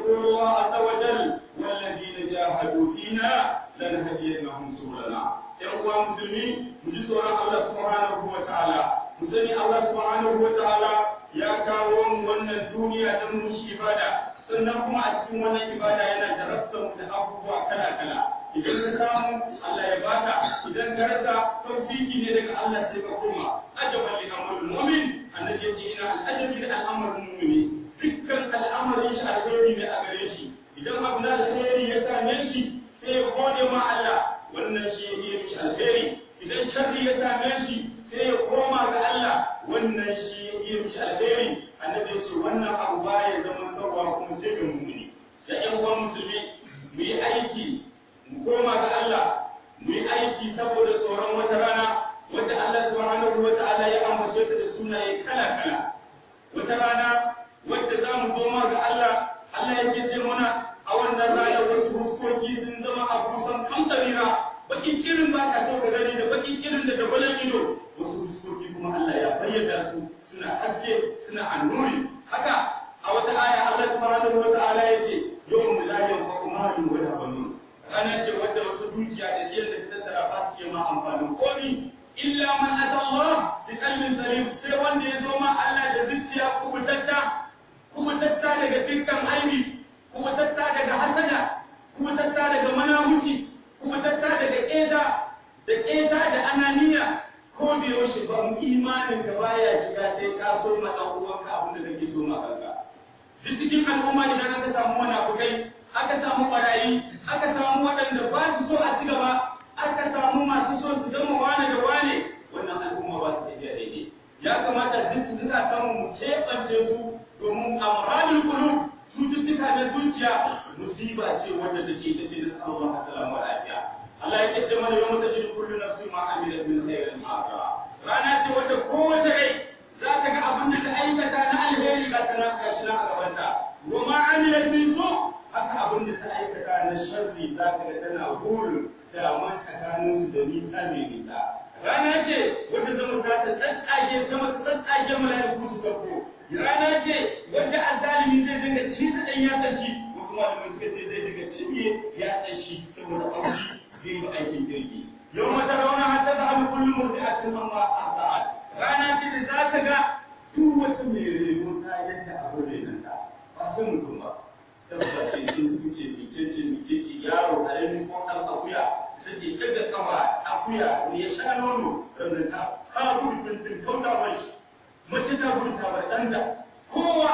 يقول الله عز وجل والذين جاهدوا فينا لنهدينهم سبلنا يقوى مسلمين مجلسنا الله سبحانه وتعالى مسلمي الله سبحانه وتعالى يا كاوم ون الدنيا تمشي إبادة sannan kuma a cikin wannan ibada yana jarabtar da abubuwa kala kala idan ka samu Allah ya baka idan ka rasa tawfiki ne daga Allah sai ka koma ajaban li amrul mu'min annabi yace ina al'ajabi da al'amarin mu'mini dukkan al'amarin shi alheri ne a gare shi idan abu na alheri ya same shi sai ya gode ma Allah wannan shi ya yi mishi alheri idan sharri ya same shi sai ya koma ga Allah wannan shi ya yi mishi alheri annabi ya ce wannan abu baya zaman kawa kuma sai ga mu'mini da ƴan uwan musulmi mu yi aiki mu koma ga Allah mu yi aiki saboda tsoron wata rana wadda Allah subhanahu wa ta'ala ya ambace ta da sunaye kala kala wata rana wadda za mu koma ga Allah Allah yake ce mana a wannan rana wasu huskoki sun zama a kusan kamtarira bakin kirin ba ka so ka gani da bakin kirin da dabalan ido wasu huskoki kuma Allah ya bayyana su suna haske suna annuri haka a wata aya Allah subhanahu wa ta'ala yace yawm la yanfa'u malun wala banun ranar ce wadda wasu dukiya da jiya da tattara ba su ma amfanin komi illa man ata Allah bi qalbin salim sai wanda ya zo ma Allah da zuciya kubutatta kubutatta daga dukkan aibi kubutatta daga hasada kubutatta daga manamuci kubutatta daga keda da keda da ananiya ko da yaushe ba mu imanin ka baya shiga sai ka so ma dan uwanka abin da kake so ma kanka duk cikin al'umma idan aka samu munafukai aka samu barayi aka samu waɗanda ba su so a ci gaba aka samu masu so su gama wane da wane wannan al'umma ba su tafiya daidai ya kamata duk su suka samu mu keɓance su domin amradul qulub cututtuka na zuciya musiba ce wanda take ita ce da Allah salamu lafiya Allah yake ce mana yawma tajidu kullu nafsin ma amilat min khairin mu'afara rana ce wanda kowace rai za ta ga abin da ta aikata na alheri ga tana gashi na a gabanta wa ma amilat min su haka abin da ta aikata na sharri za ka ga tana burin daman tsakanin su da nisa mai nisa rana ce wanda zama za ta tsatsage zama tsatsage mala'iku su sauko rana ce wanda azzalimi zai dinga ci da dan yatsa shi wasu malamai suka ce zai dinga cinye yatsa shi saboda auki zai yi aikin kirki yau mata rauna har ta zaɓi kullum mutu a cikin amma a sa'ad rana ce da za ta ga duk wata mai rego ta yadda abin renanta ba sai mutum ba tabbata ce sun fice ficece ficece yaro a yanzu ko ɗan akuya take daga kafa akuya ne ya sha nono sannan ta ka gudu tuntun kauta bai mace ta gudu ta bar ɗan da kowa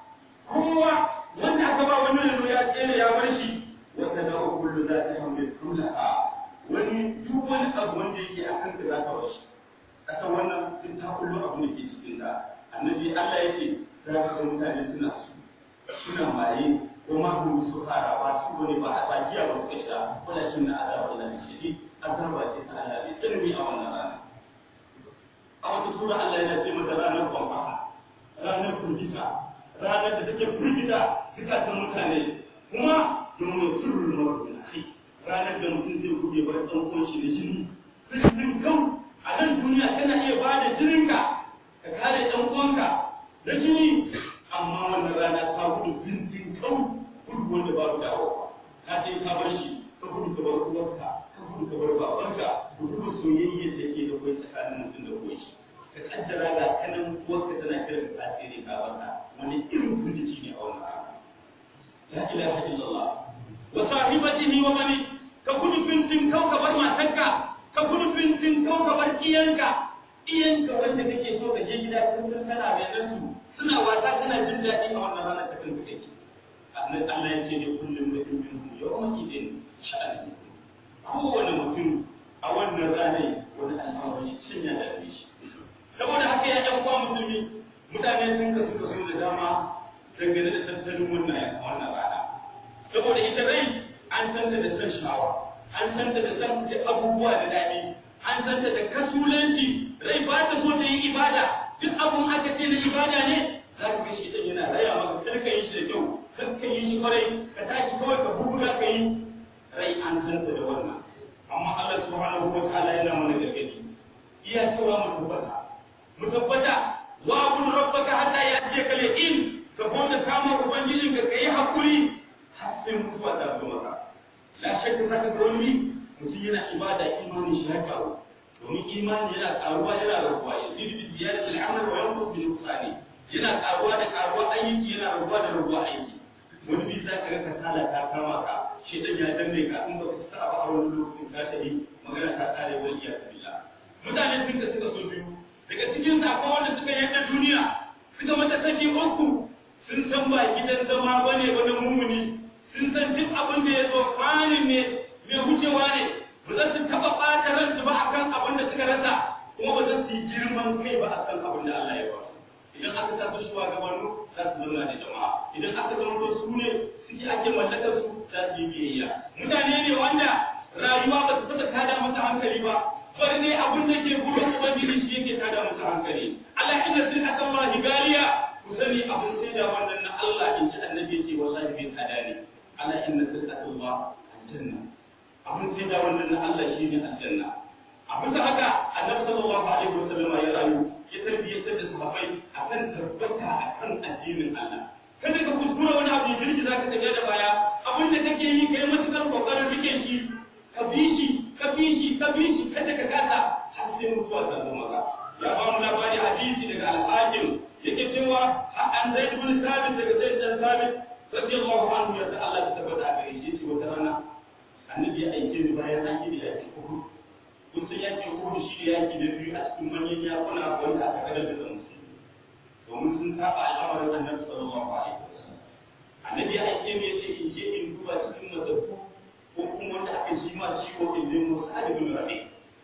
kowa wanda aka ba wani yanzu ya tsere ya bar shi wata da kullu za ta hamle kullaha wani duk wani abu wanda yake a kanka za ka bar shi kasa wannan duk ta kullu abu da ke cikin ta annabi Allah ya ce za ka ga mutane suna suna maye ko ma hum su fara ba su bane ba a sakiya ba su sha walakin na azaba Allah shidi azaba ce ta Allah bai tsanani a wannan rana a wata sura Allah yana ce mata ranar kwamfasa ranar firgita ranar da take firgita zukatan mutane kuma domin sirrin mafi akhi ranar da mutum zai guje bar ɗan uwan shi da jini firgitin kau a nan duniya kana iya ba da jininka ka kare ɗan uwanka da jini amma wannan rana ta gudu bintin kau gudu wanda babu dawowa ka sai ka bar shi ka gudu ka bar uwarka ka gudu ka bar babanka ku duba soyayyar da ke da kai tsakanin mutum da uwan shi ka kaddara ga kanan uwarka tana kiran ka tasiri ka barka wani irin firgici ne a wannan rana la ilaha illallah wa sahibatihi wa bani ka gudu bintin kau ka bar matarka ka gudu bintin kau ka bar iyanka iyanka wanda kake so ka je gida sun sana mai nasu suna wasa kana jin daɗi a wannan ranar ta kanka kake annabi Allah ya ce ne kullum da in min yawma idin sha'ani kowane mutum a wannan ranar wani al'amari shi cin ya dame shi saboda haka ya ɗan uwa musulmi mutane sun kasu kaso da dama dangane da tattalin wannan wannan rana saboda ita rai an san da san shawa an san da san abubuwa da daɗi an san da kasulanci rai ba ta so ta yi ibada duk abun aka ce na ibada ne za ka ga shi dan yana raya maka kar ka yi shi da kyau kar ka yi shi kwarai ka tashi kawai ka buga ka yi rai an san da wannan amma Allah subhanahu wa ta'ala yana mana gargadi iya cewa mu tabbata mu tabbata wa abun rabbaka hatta ya'tiyaka al-yaqin ka bauta kama ubangijin ka kai hakuri shakka zaka ga wani mutum yana ibada imanin shi ya karu domin imani yana karuwa yana rabuwa yazidu bi ziyadati al-amal wa yanqus bi nuqsani yana karuwa da karuwa aiki yana rabuwa da rabuwa aiki wani bi za ka ga kasala ta kama ka shi dan ya danne ka in ba ka sa ba a wani lokacin ka tafi magana ta tsare wani iya billah mutane sun ka suka so biyu daga cikin sa akwai wanda suka yadda duniya suka mata saki uku sun san ba gidan zama bane ba na mumuni sun san duk abin da ya zo kwanin ne mai wucewa ne ba za su taɓa ɓata ransu ba akan abin da suka rasa kuma ba za su yi girman kai ba akan abin da Allah ya ba su idan aka sa su shugabannu za su zauna da jama'a idan aka zama to su ne suke ake mallakar su za su yi biyayya mutane ne wanda rayuwa ba su taɓa tada masa hankali ba bari ne abin da ke gurin ubangiji shi yake tada masa hankali Allah inna sin akallahi galiya ku sani abin sai da wannan na Allah in ji annabi ce wallahi bai tsada ne Allah inna sin akallahi aljanna abin sai da wannan na Allah shine aljanna a bisa haka annabi sallallahu alaihi wasallam ya rayu ya tarbiyyantar da sahabbai akan tabbata akan addinin Allah kada ka kuskura wani abu jirgi zaka tafi da baya abin da kake yi kai matukar kokarin rike shi ka bi shi ka bi shi ka bi shi kada ka kasa har sai mutuwa ta zo maka ya ba mu labari hadisi daga al-hakim yake cewa an zaid ibn sabit daga zaid ibn sabit radiyallahu anhu ya Allah ta tabbata a gare shi yace wata rana annabi ya aike ni bayan an yi da yake uhud kun san yaki uhud shi da yaki da biyu a cikin manyan yakuna wanda aka kada da musulmi domin sun saba al'amarin annabi sallallahu alaihi wasallam annabi ya aike ni yace in je in duba cikin matattu ko kuma wanda aka ji ma ciwo in nemo sa'ad bin rabi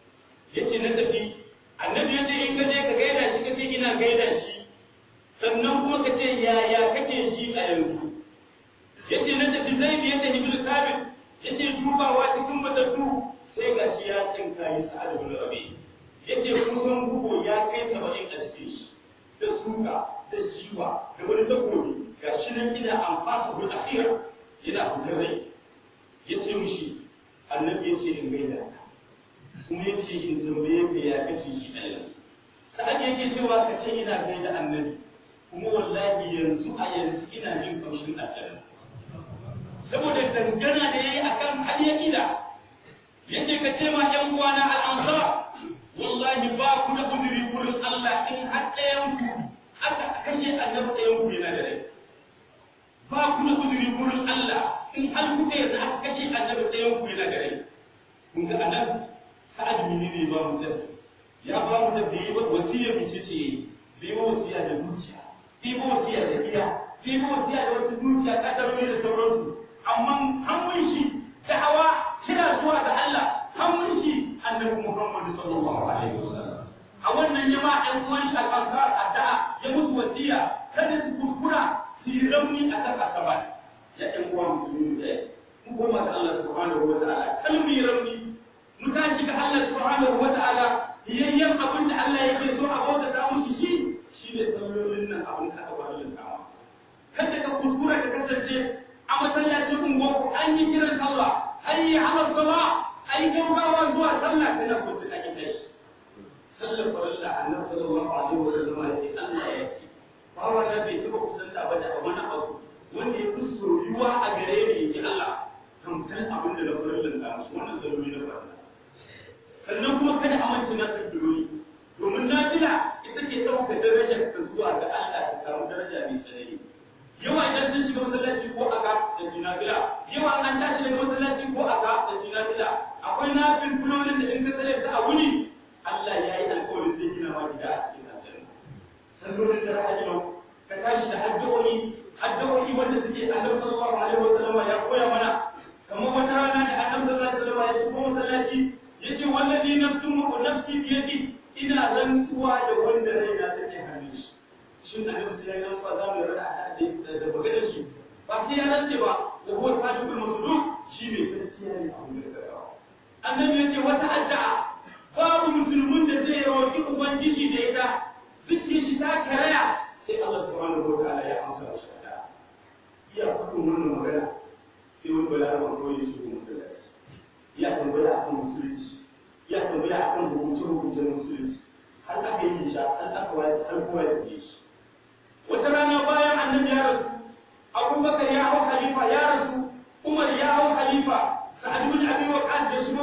yace na tafi annabi yace in ka je ka gaida shi kace ina gaida shi sannan kuma ka ce yaya kake shi a yanzu yace na tafi zaid ya tafi bil sabit yace dubawa cikin matattu sai gashi ya tsinka yi sa'ad bin rabi yace kusan bugo ya kai 70 a cikin shi da suka da jiwa da wani takobi gashi nan ina amfasa bil akhira yana fitar rai yace mishi annabi yace in gaida kuma yace in tambaye ka ya kace shi a yanzu sa'ad yake cewa ka ce ina gaida annabi kuma wallahi yanzu a yanzu ina jin kaushin aljanna saboda dangana da yayi akan hanyar ida yace ka ce ma yan uwana al-ansar wallahi ba ku da uzuri gurin Allah in har ɗayan ku aka kashe annabi ɗayan ku yana da rai ba ku da uzuri gurin Allah in har ku ɗaya za aka kashe annabi ɗayan ku yana da rai kun ga annabi sa'ad bin ne ba mu das ya ba mu da bai ba wasiya bice ce bai ba wasiya da dukiya bai ba wasiya da gida bai ba wasiya da wasu dukiya kadarori da sauransu amma hannun shi da'awa kira zuwa ga Allah hannun shi annabi Muhammad sallallahu alaihi wasallam a wannan ya ma ɗan uwan shi al-ansar addu'a ya musu wasiya kada su kuskura su yi rauni a kan asaba ya ɗan uwa musulmi da mu koma ga Allah subhanahu wa ta'ala kal mu yi rauni mu tashi ga Allah subhanahu wa ta'ala yayyan abin da Allah yake so a bauta ta mushi shi shine sallolin nan abin da aka bar kama kada ka kuskura ka kasance a masallacin unguwarku an yi kiran sallah hayyi ala salah ai gaugawa zuwa sallah kana kunta a gidan shi sallar farilla annabi sallallahu alaihi wa sallam ya ce Allah ya ce ba wannan bai taba kusanta ba da wani abu wanda ya fi soyuwa a gare ni yaji Allah tamkar abin da na farillan da musu wannan salloli na farilla sannan kuma kada a mance na sabbirori domin nafila ita ke ɗauka darajar ka zuwa ga Allah ta samu daraja mai tsanani yawa idan sun shiga masallaci ko aka da jinafila yawa an tashi daga masallaci ko aka da jinafila akwai nafil fulolin da in ka tsare su a wuni Allah ya yi alƙawarin zai gina ma gida a cikin aljanna sallolin da ra'ayi yau ka tashi da addu'o'i addu'o'i wanda suke annabi sallallahu alaihi wasallam ya koya mana kamar wata rana da annabi sallallahu alaihi wasallam ya shigo masallaci yace wallazi nafsu mu nafsi bi yadi ina rantsuwa da wanda raina take hannun shi shin annabi sai ya rantsuwa za mu rada da magana shi ba sai ya rantse ba da huwa sadiqul masduq shi ne gaskiya ne abin da suka kawo annabi ya ce wata addu'a babu musulmin da zai roki ubangiji da ita zuciyar shi ta karaya sai Allah subhanahu wa ta'ala ya amsa shi da iya faɗin wannan magana sai wani balaraban kawai ya shigo masallaci ya tambaya akan musulunci ya tambaya akan rubuce-rubucen musulunci har aka yi shi har aka wayar har kowa ya shi wata rana bayan annabi ya rasu abubakar ya hau khalifa ya rasu umar ya hau khalifa sa'ad bin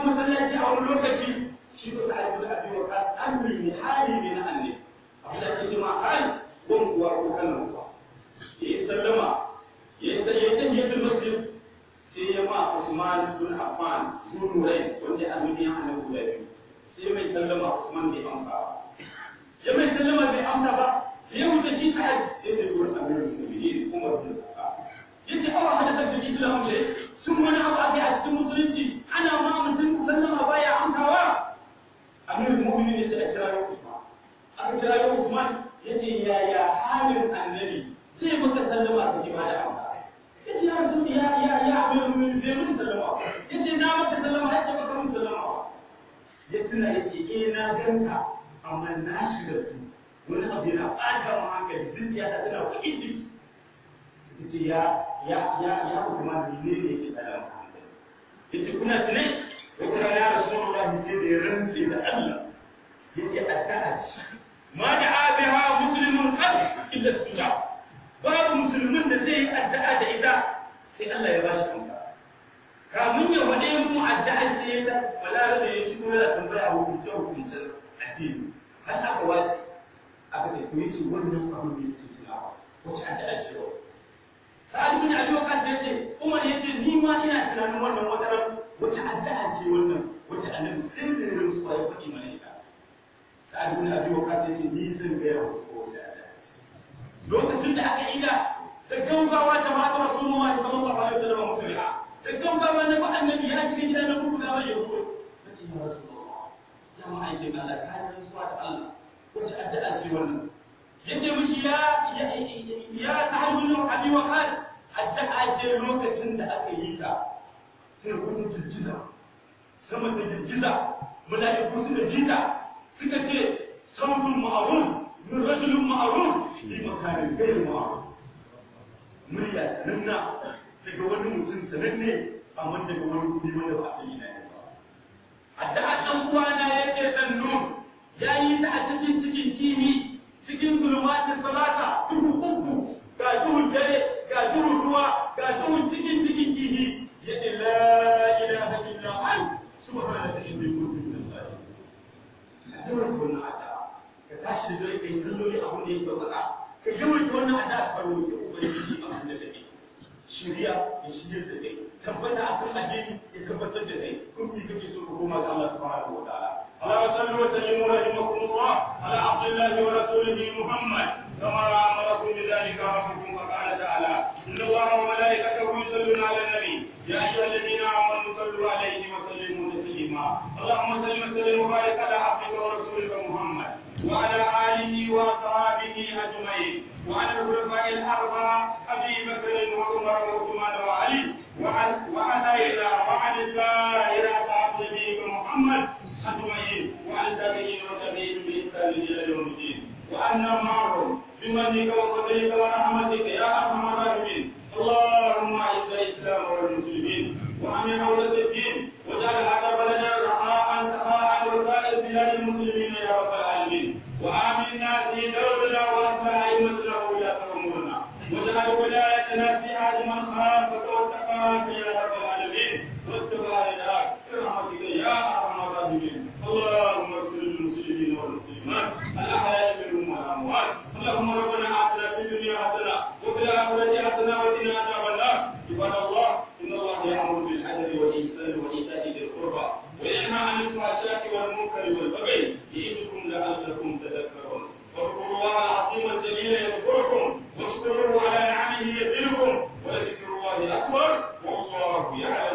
masallaci a wani lokaci shi ko sa'ad bin abi waqas amri ne hali ne na annabi abin da ake cewa hali wan kuwa ko kallon kuwa ya sallama ya yi tahiyatul masjid sai ya ma Usman bin Affan zunurai wanda a duniya annabi guda biyu sai mai sallama Usman bai amsa ba ya mai sallama bai amsa ba ya wuce shi sa'ad sai da duwar amirul mu'minin Umar bin Khattab yace awa hadatha fi islam ce sun wani abu ake a cikin musulunci ana ma mutum sallama baya amsawa amirul mu'minin yace a kira Usman aka kira Usman yace yaya halin annabi zai maka sallama ka ji ba da amsa yace ya rasul ya ya ya amirul mu'minin zai mun sallama yace na maka sallama yace baka mun sallama ya tuna yace eh na ganka amma na shiga tu wani abu yana ɓata mu hankali zuciya ta tana kuɗi ciki suka ce ya ya ya ya kuma ne ne yake tsada mu hankali yace kuna tunai wata rana ya rasulullah sai da ya rantse da Allah yace addu'a ce ma da abiha muslimun qad illa istijab babu musulmin da zai yi addu'a da ita sai Allah ya bashi amsa kamun ya wade mu addu'a sai ya balare da ya shigo da tambaya hukunce hukuncen addini har aka wace aka ce ku yi ce wannan abu ne ke tunawa wace addu'a ce wa sa'ad bin abi waqas ya ce umar ya ce ni ma ina tunanin wannan wata ran wace addu'a ce wannan wace annabi sai da rin su ya faɗi mana ita sa'ad bin abi waqas ya ce ni zan ga yawa ko wace addu'a ce lokacin da aka ida da gaugawa ta mata rasulullahi sallallahu alaihi wasallam musulma da gaugawa na ba annabi ya shiga gida na kuka gawa ya rubuto nace ya rasulullah ya ma'aikin Allah ka yi rantsuwa da Allah wace addu'a ce wannan yace mishi ya ya ta'allu min abi waqas addu'a ce lokacin da aka yi ta sai wani girgiza sama da girgiza mala'iku suka jita suka ce sautul ma'ruf min rajulin ma'ruf fi makanin ghayr ma'ruf murya sananna daga wani mutum sananne amma daga wani kudi wanda ba a sani na ba addu'a dan uwana yake sannu ya yi ta a cikin cikin kimi cikin zulmatin salata duhu uku ga duhun dare ga duhun ruwa ga duhun cikin cikin kihi yace la ilaha illa an subhanaka inni kuntu min zalimin yawan wannan ada ka tashi da dare kai salloli abun da yake baka ka yawan wannan ada ka roki ubangiji abun da take shiriya ya shirya da kai tabbata akan addini ya tabbatar da kai kun yi kake so ka koma ga Allah subhanahu wa ta'ala اللهم صل وسلم رحمكم الله على عبد الله ورسوله محمد كما امركم بذلك ربكم وقال تعالى ان الله وملائكته يصلون على النبي يا ايها الذين امنوا صلوا عليه وسلموا تسليما اللهم صل وسلم وبارك على عبدك ورسولك محمد وعلى اله واصحابه اجمعين وعلى الخلفاء الاربعه ابي بكر وعمر وعثمان وعلي وعلى الى وعلى الدائره عبد نبيك محمد أجمعين وعن تابعين وتابعين بإحسان إلى يوم الدين وأنا معهم بمنك وفضلك ورحمتك يا أرحم الراحمين اللهم أعز الإسلام والمسلمين وأمن حوزة الدين واجعل هذا بلدا رخاء سخاء وسائر بلاد المسلمين يا رب العالمين وآمنا في دورنا وأصلح أئمتنا وولاة أمورنا واجعل ولايتنا في عهد من خافك واتقاك يا رب العالمين واتبع رضاك برحمتك يا أرحم الراحمين اللهم اغفر للمسلمين والمسلمات الاحياء منهم والاموات اللهم ربنا اتنا في الدنيا حسنه وفي الاخره حسنه وقنا عذاب النار عباد الله ان الله يامر بالعدل والاحسان وايتاء ذي القربى وينهى عن الفحشاء والمنكر والبغي يعظكم لعلكم تذكرون واذكروا الله العظيم الجليل يذكركم واشكروه على نعمه يزدكم ولذكر الله اكبر والله يعلم